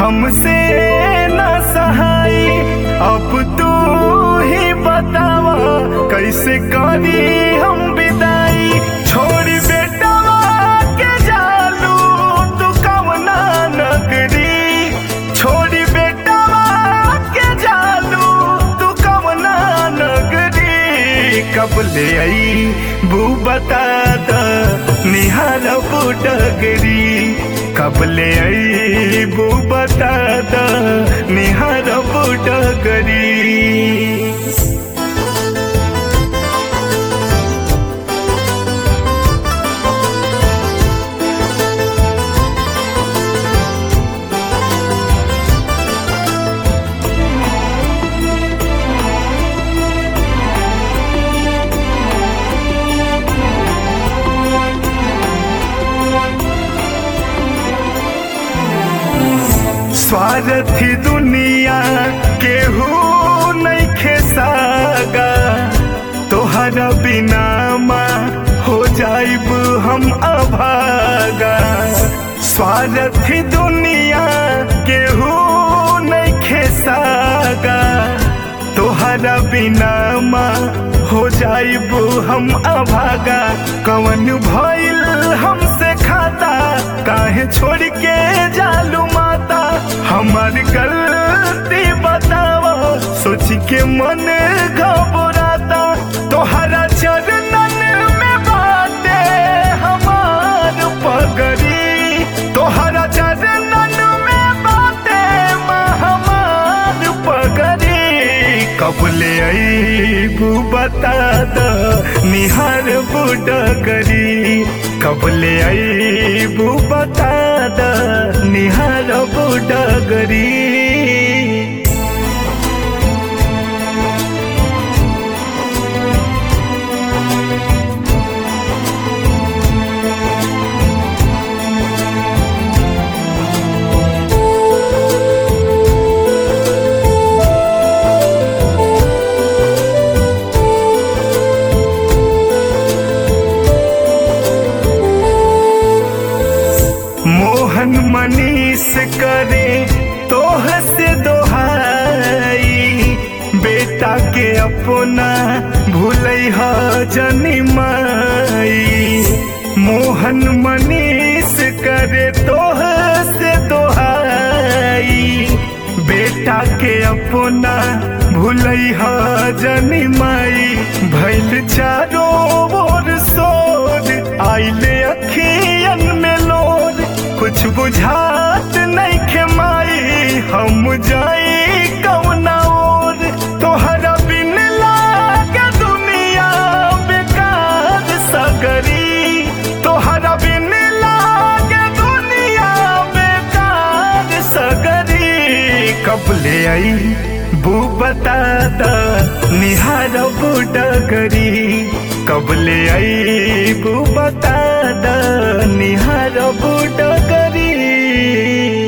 हमसे न सहाई अब तू ही बतावा कैसे करी हम विदाई छोड़ बेटा के जालू तू कवना नगरी छोड़ बेटा के जालू तू कवना नगरी कब ले आई बू बता द निहार बुडगरी कब ले आई बू बता द निहार बुडगरी स्वार्थी दुनिया केहू नहीं खेसागा तोहरा बिना माँ हो जाइब हम अभागा स्वार्थी दुनिया केहू नहीं खेसागा तोहरा बिना माँ हो जाइब हम अभागा कवन भइल हमसे खाता काहे छोड़ के जालू माता हमार गलती बताओ सोच के मन घबराता तोहरा चरणन में बाटे हमार पगड़ी तोहरा चरणन में बाटे माँ हमार पगड़ी कब ले अईबू बता द निहार बुडगरी कब ले अईबू बता द निहार बुडगरी मोहन मनीष करे तोह से दोहाई बेटा के अपना भूलई ह जनी माई मोहन मनीष करे तोह से दोहाई बेटा के अपना भूलई ह जनी माई भैल चारों ओर सोर आइले अखियन में लोर कुछ बुझात नहीं खेमाई हम जाई कौना और तोहरा बिन लागे दुनिया बेकार सगरी तोहरा बिन लागे दुनिया बेकार सगरी कब ले आई बू बता द निहार बुडगरी कब ले आई बू बता द निहार बुडगरी